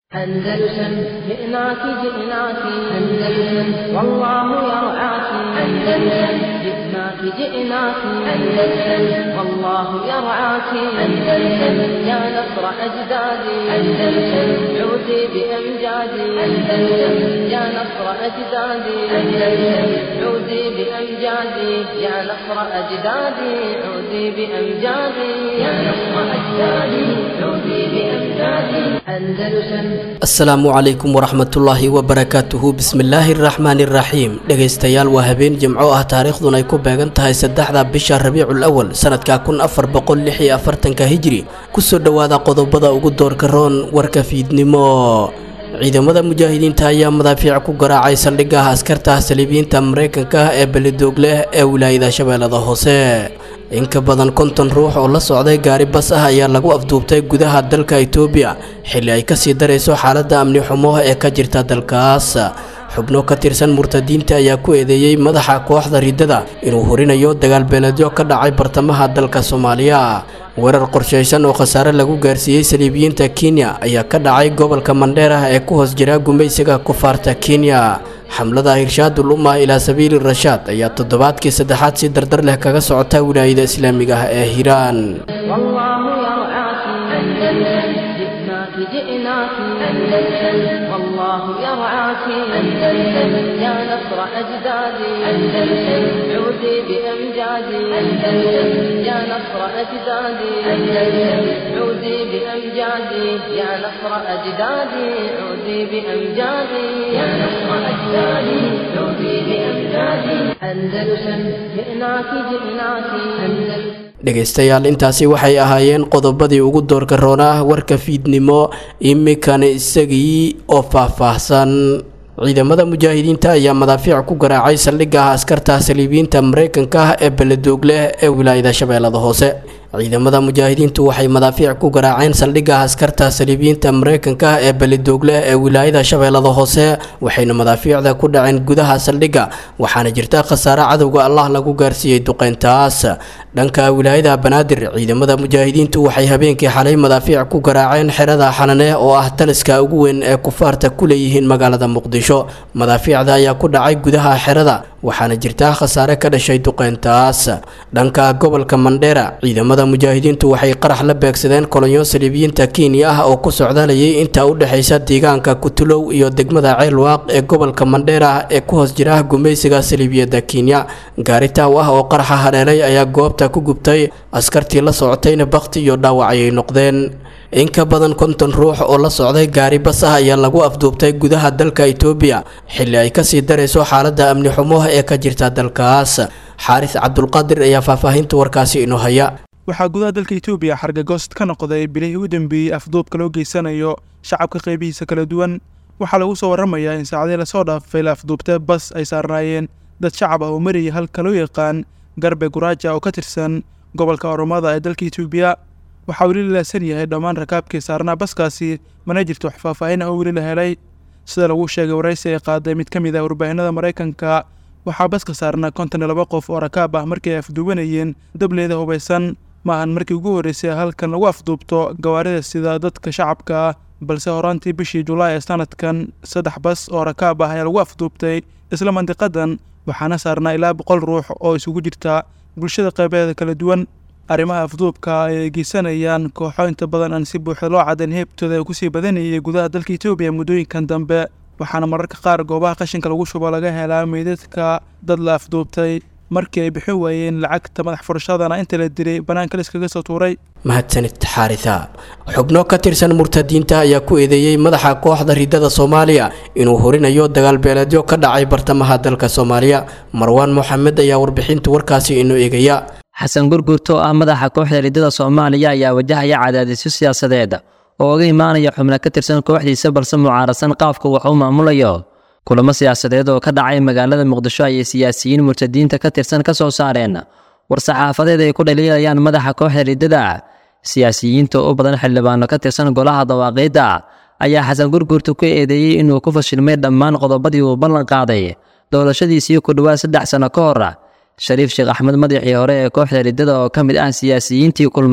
أندلسن جئناك جئناك أندلسن والله يرعاك أندلسن جئناك جئناك أندلسن والله يرعاك أندلسن يا نصر أجدادي أندلسن عودي بأمجادي أندلسن يا نصر أجدادي أندلسن عودي بأمجادي يا نصر أجدادي عودي بأمجادي يا نصر أجدادي عودي بأمجادي أندلسن asalaamu calaykum waraxmatullaahi wabarakaatuhu bismillaahi araxmaani iraxiim dhegaystayaal waa habeen jimco ah taariikhdun ay ku beegan tahay saddexda bisha rabiicul awal sanadka kun afar boqol lix iyo afartanka hijri kusoo dhowaada qodobada ugu doorka roon warka fiidnimo ciidamada mujaahidiinta ayaa madaafiic ku garaacay saldhigaha askarta saliibiyiinta mareykanka ee belidoog leh ee wilaayada shabeellada hoose in ka badan konton ruux oo la socday gaari bas ah ayaa lagu afduubtay gudaha dalka itoobiya xilli ay kasii darayso xaaladda amni xumo ee ka jirta dalkaas xubno ka tirsan murtadiinta ayaa ku eedeeyey madaxa kooxda riddada inuu horinayo dagaalbeeleedyo ka dhacay bartamaha dalka soomaaliya weerar qorshaysan oo khasaare lagu gaarsiiyey saliibiyiinta kenya ayaa ka dhacay gobolka mandheera ee ku hoos jira gumaysiga kufaarta kenya xamlada hirshaadul ummah ilaa sabiili rashaad ayaa toddobaadkii saddexaad si dardar leh kaga socota wilaayada islaamiga ah ee hiiraan والله يرعاك أندلسن جئناك جئناك أندلسن والله يرعاك أندلسن يا نصر أجدادي أندلسن عودي بأمجادي أندلسن يا نصر أجدادي أندلسن عودي بأمجادي يا نصر أجدادي عودي بأمجادي يا نصر أجدادي عودي بأمجادي أندلسن جئناك جئناك أندلسن dhegaystayaal intaasi waxay ahaayeen qodobadii ugu doorka roonah warka fiidnimo iminkana isagii oo faahfaahsan ciidamada mujaahidiinta ayaa madaafiic ku garaacay saldhigaha askarta saliibiyiinta mareykanka ee beledoog leh ee wilaayada shabeellada hoose ciidamada mujaahidiintu waxay madaafiic ku garaaceen saldhigaha askarta saliibiyiinta mareykanka ee belidoog leh ee wilaayada shabeellada hoose waxayna madaafiicda ku dhaceen gudaha saldhigga waxaana jirta khasaare cadowga allah lagu gaarsiiyey duqeyntaas dhanka wilaayada banaadir ciidamada mujaahidiintu waxay habeenkii xalay madaafiic ku garaaceen xerada xanane oo ah taliska ugu weyn ee kufaarta ku leeyihiin magaalada muqdisho madaafiicda ayaa ku dhacay gudaha xerada waxaana jirta khasaare ka dhashay duqeyntaas dhanka gobolka mandheera ciidamada mujaahidiintu waxay qarax la beegsadeen kolonyo saliibiyiinta kenya ah oo ku socdaalayay inta u dhexaysa deegaanka kutulow iyo degmada ceelwaaq ee gobolka mandheera ee ku hoos jira gumaysiga saliibiyadda kenya gaari taaw ah oo qaraxa hadheelay ayaa goobta ku gubtay askartii la socotayna bakti iyo dhaawac ayay noqdeen in ka badan konton ruux oo la socday gaari bas ah ayaa lagu afduubtay gudaha dalka itoobiya xilli ay kasii darayso xaaladda amni xumo ee ka jirta dalkaas xaaris cabdulqaadir ayaa faahfaahinta warkaasi inoo haya waxaa gudaha dalka itoobiya xargagoost ka noqday bilihii u dambeeyey afduubka loo geysanayo shacabka qaybihiisa kala duwan waxaa lagu soo warramayaa in saacadii lasoo dhaafay la afduubtay bas ay saarnaayeen dad shacab ah oo marayay halka loo yaqaan garbe guraaja oo ka tirsan gobolka oromada ee dalka itoobiya waxaa weli la laasan yahay dhammaan rakaabkii saarnaa baskaasi mana jirto wax faahfaahin ah oo weli la helay sida lagu sheegay waraysi ay qaaday mid ka mid ah warbaahinada maraykanka waxaa baska saarnaa konton iyo laba qof oo rakaab ah markii ay afduubanayeen dableeda hubaysan ma ahan markii ugu horreysay halkan lagu afduubto gawaarida sida dadka shacabka ah balse horaantii bishii julaay ee sanadkan saddex bas oo rakaab ah ayaa lagu afduubtay isla mandiqadan waxaana saarnaa ilaa boqol ruux oo isugu jirta bulshada qaybeeda kala duwan arrimaha afduubka ay geysanayaan kooxo inta badan aan si buuxda loo cadayn heebtooda ay kusii badanayay gudaha dalka itoobiya muddooyinkan dambe waxaana mararka qaar goobaha qashinka lagu shubo laga helaa meydadka dad la afduubtay markii ay bixin waayeen lacagta madax furashadana inta la dilay bannaanka liskaga soo tuuray mahadsanid xaarisa xubno ka tirsan murtadiinta ayaa ku eedeeyey madaxa kooxda riddada soomaaliya inuu horinayo dagaalbeeleedyo ka dhacay bartamaha dalka soomaaliya marwaan moxamed ayaa warbixinta warkaasi inoo eegaya xasan gurgurto oo ah madaxa kooxda riddada soomaaliya ayaa wajahaya cadaadisyo siyaasadeed oo uga imaanaya xubno ka tirsan kooxdiisa balse mucaarasan qaafka wax u maamulayo kulamo siyaasadeed oo ka dhacay magaalada muqdisho ayay siyaasiyiin murtadiinta ka tirsan ka soo saareen war-saxaafadeed ay ku dhaliilayaan madaxa kooxda riddada siyaasiyiinta u badan xildhibaano ka tirsan golaha dawaaqiidda ayaa xasan gurgurta ku eedeeyey inuu ku fashilmay dhammaan qodobadii uu ballan qaaday doorashadiisii ku dhowaad saddex sano ka hor shariif sheekh axmed madaxii hore ee kooxda riddada oo ka mid ah siyaasiyiintii kulmay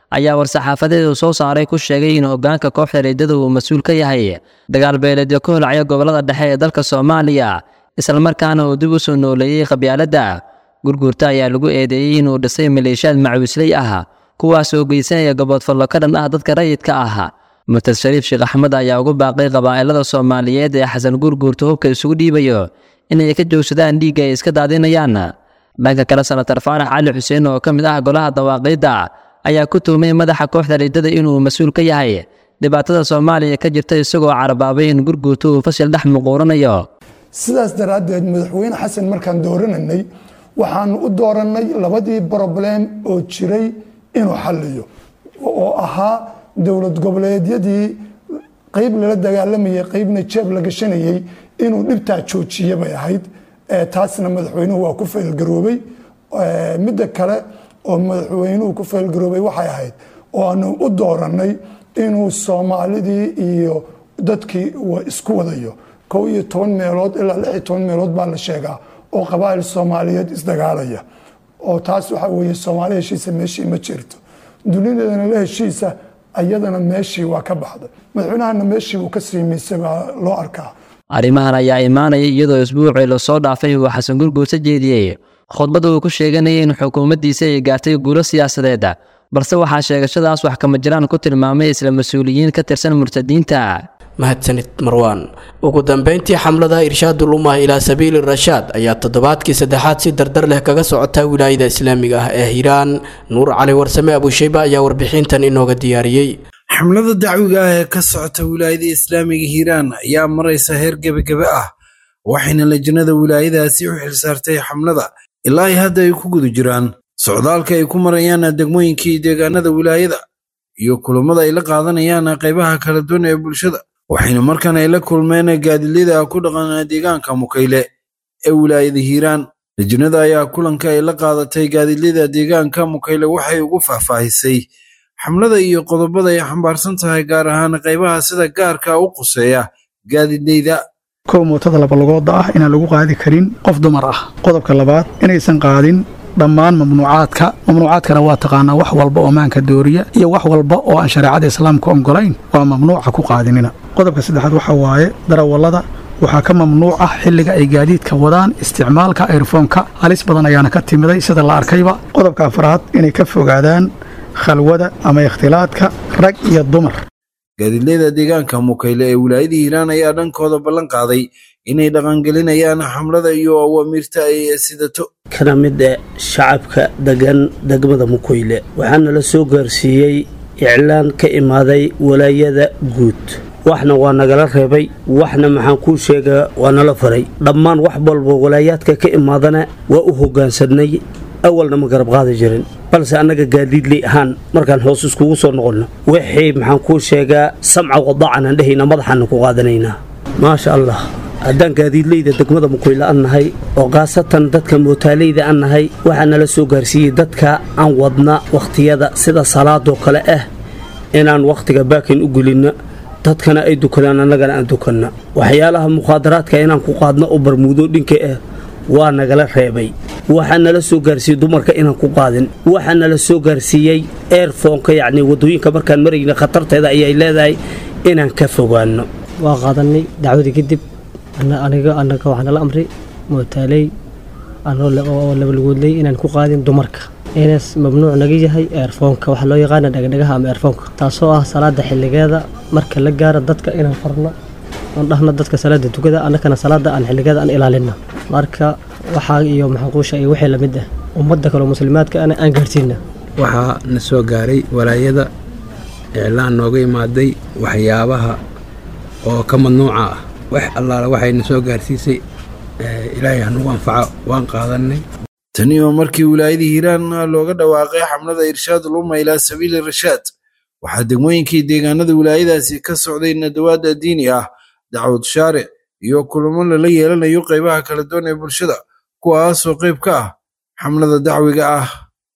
ayaa war-saxaafadeedu soo saaray ku sheegay in hoggaanka kooxda riddada uu mas-uul ka yahay dagaal beeleedyo ka holcaya gobollada dhexe ee dalka soomaaliya islamarkaana uu dib u soo nooleeyey qabyaaladda gurguurta ayaa lagu eedeeyey inuu dhisay maleeshiyaad macawisley ah kuwaas oo geysanaya gaboodfallo ka dhan ah dadka rayidka ah murtad shariif sheekh axmed ayaa ugu baaqay qabaa'ilada soomaaliyeed ee xasan gurguurta hubka isugu dhiibayo inay ka joogsadaan dhiigga ay iska daadinayaan dhanka kale senatar faarax cali xuseen oo ka mid ah golaha dawaaqiidda ayaa ku tuhmay madaxa kooxda riddada inuu mas-uul ka yahay dhibaatada soomaaliya ka jirta isagoo carabaabay in gurguurta uu fashil dhex muquuranayo sidaas daraaddeed madaxweyne xasan markaan doorananay waxaanu u doorannay labadii broblem oo jiray inuu xalliyo oo ahaa dowlad goboleedyadii qeyb lala dagaalamayay qeybna jeeb la gashanayay inuu dhibtaa joojiya bay ahayd taasna madaxweynuhu waa ku faylgaroobay midda kale oo madaxweynuhu ku faylgaroobay waxay ahayd oo aanu u doorannay inuu soomaalidii iyo dadkii isku wadayo kow iyo toban meelood ilaa lix iyo toban meelood baa la sheegaa oo qabaa'il soomaaliyeed isdagaalaya oo taas waxa weeye soomaali heshiisa meeshii ma jirto dunideedana la heshiisa ayadana meeshii waa ka baxday madaxweynahana meeshii uu ka siimiisay baa loo arkaa arrimahan ayaa imaanaya iyadoo isbuucii lasoo dhaafay uu xasan gurguurta jeediyey khudbadda uu ku sheeganayay in xukuumaddiisa ay gaartay guulo siyaasadeed balse waxaa sheegashadaas wax kama jiraan ku tilmaamay isla mas-uuliyiin ka tirsan murtadiinta mahadsanid marwaan ugu dambeyntii xamlada irshaadul ummah ilaa sabiili rashaad ayaa toddobaadkii saddexaad si dardar leh kaga socota wilaayada islaamiga ah ee hiiraan nuur cali warsame abushayba ayaa warbixintan inooga diyaariyey xamlada dacwiga ah ee ka socota wilaayada islaamiga hiiraan ayaa maraysa heer gebagebe ah waxayna lajnada wilaayadaasi u xilsaartay xamlada ilaa ay hadda ay ku guda jiraan socdaalka ay ku marayaan degmooyinkii deegaanada wilaayada iyo kulammada ay la qaadanayaan qaybaha kala duwan ee bulshada waxayna markan ay la kulmeen gaadilyada ku dhaqan deegaanka mukayle ee wilaayada hiiraan lajnada ayaa kulanka ay la qaadatay gaadilyada deegaanka mukayle waxay ugu faahfaahisay xamlada iyo qodobada ay xambaarsan tahay gaar ahaan qaybaha sida gaarka u quseeya gaadidayda kow mootada labalugooda ah inaan lagu qaadi karin qof dumar ah qodobka labaad inaysan qaadin dhammaan mamnuucaadka mamnuucaadkana waa taqaanaa wax walba oo maanka dooriya iyo wax walba oo aan shareecada islaamka ogolayn waa mamnuuca ku qaadinina qodobka saddexaad waxaa waaye darawallada waxaa ka mamnuuc ah xilliga ay gaadiidka wadaan isticmaalka ayrfoonka halis badan ayaana ka timiday sida la arkayba qodobka afraad inay ka fogaadaan khalwada ama ikhtilaadka rag iyo dumar gaadiidleyda deegaanka mukayle ee wilaayada hiiraan ayaa dhankooda ballan qaaday inay dhaqangelinayaan xamlada iyo awaamiirta ay sidato kana mid e shacabka degan degmada mukayle waxaana la soo gaarsiiyey iclaan ka imaaday walaayada guud waxna waa nagala reebay waxna maxaan kuu sheegaa waa nala faray dhammaan wax walba walaayaadka ka imaadana waa u hoggaansanay awalna ma garab qaadi jirin balse annaga gaadiidley ahaan markaan hoos iskugu soo noqonno wixii maxaan kuu sheegaa samca wadaacanaan dhehayna madaxaana ku qaadanaynaa maasha allah haddaan gaadiidleyda degmada mukayle an nahay oo khaasatan dadka mootaaleyda an nahay waxaa nala soo gaarsiiyey dadka aan wadna wakhtiyada sida salaadoo kale ah inaan wakhtiga baakin u gelinna dadkana ay dukadaan annagana aan dukanna waxyaalaha mukhaadaraadka inaan ku qaadno oo barmuudo dhinka ah waa nagala reebay waxaa nala soo gaarsiiyey dumarka inaan ku qaadin waxaa nala soo gaarsiiyey eerfoonka yacni waddooyinka markaan marayna khatarteeda ayay leedahay inaan ka fogaanno waa qaadanay dacwadii kadib aniga anaga waxaa nala amray mootaaley oo labalgoodley inaan ku qaadin dumarka inaas mamnuuc naga yahay eerfoonka waxaa loo yaqaana dhagdhagaha ama eerfoonka taasoo ah salaada xilligeeda marka la gaaro dadka inaan farno aan dhahno dadka salaada tukada annakana salaada aan xilligeeda aan ilaalina marka waxaa iyo maxaquusha iyo wixii lamid ah ummadda kaleo muslimaadka ana aan gaarsiina waxaa na soo gaaray walaayada iclaan nooga imaaday waxyaabaha oo ka mamnuuca ah wax allaala waxayna soo gaarsiisay ilaahay hanugu anfaco waan qaadanay tani oo markii wilaayadii hiiraan looga dhawaaqay xamlada irshaadul umma ilaa sabiili rashaad waxaa degmooyinkii deegaanada wilaayadaasi ka socday nadawaada diini ah dacwad shaaric iyo kulamo lala yeelanayo qaybaha kala duwan ee bulshada kuwaasoo qayb ka ah xamlada dacwiga ah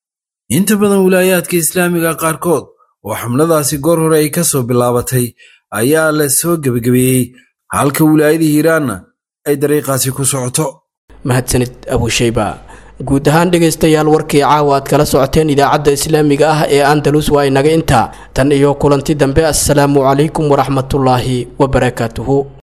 inta badan wilaayaadka islaamiga qaarkood oo xamladaasi goor hore ay ka soo bilaabatay ayaa la soo gebagabeeyey halka wilaayadii hiiraanna ay dariiqaasi ku socoto mahadsanid abushayba guud ahaan dhegaystayaal warkii caawa aad kala socoteen idaacadda islaamiga ah ee andalus waa inaga intaa tan iyo kulanti dambe assalaamu calaykum waraxmatullaahi wabarakaatuhu